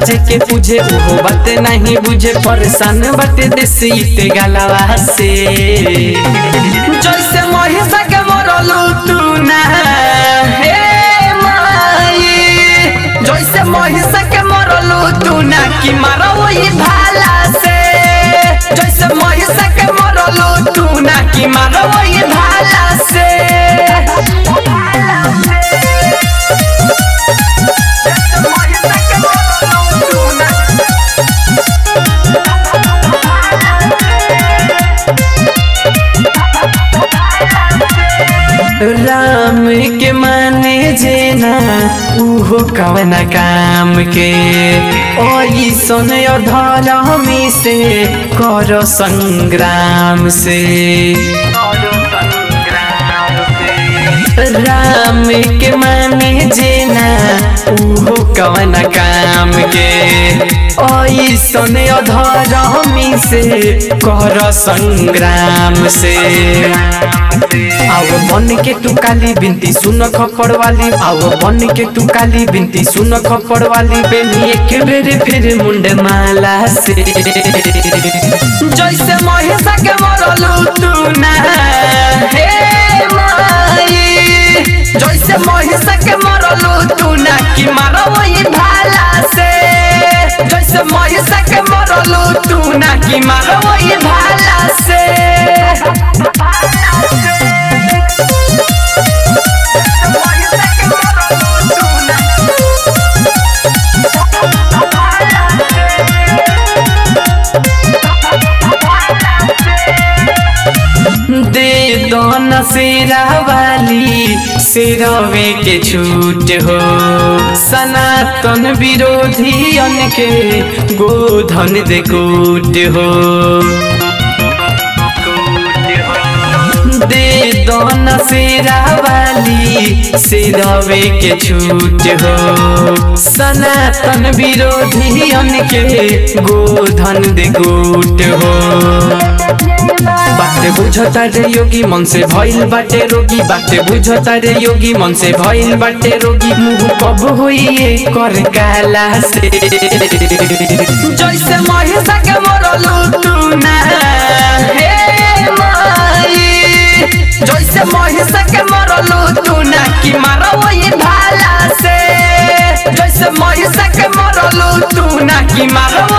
जे के पूछे ओहो बात नहीं बुझे परेशान बाटे देसी ते गलवा से जैसे महिषा के मरलू तू ना हे माई जैसे महिषा के मरलू तू ना कि मारो वही भाला से जैसे महिषा के मरलू तू ना कि मारो वही भाला से राम के माने जेना उहो कवना काम के ओई सुन धर्मी से कर संग्राम से राम के माने जेना उहो कवना काम के ओई सुन धर्मी से कर संग्राम से आओ बन के तू काली बिनती सुन खपड़ वाली आओ बन के तू काली बिनती सुन खपड़ वाली बेनी एक बेर फिर मुंड माला से जैसे महिषा के मरलू तू ना हे माई जैसे महिषा के मरलू तू ना कि मारो वही भाला से जैसे महिषा के मरलू तू ना कि मारो वही भाला से दे दो न सेरा वाली सिरवे के छूट हो सनातन विरोधी के गोधन दे कूट हो दे दो न सेरा वाली सिरवे के छूट हो सनातन विरोधी के गोधन दे कूट हो बाटे बुझता रे योगी मन से भइल बाटे रोगी बाटे बुझता रे योगी मन से भइल बाटे रोगी मुंह कब होई कर काला से जैसे महिषा के मरलू तू ना हे माई जैसे महिषा के मरलू तू ना कि मारो वही भाला से जैसे महिषा के मरलू तू ना कि मारो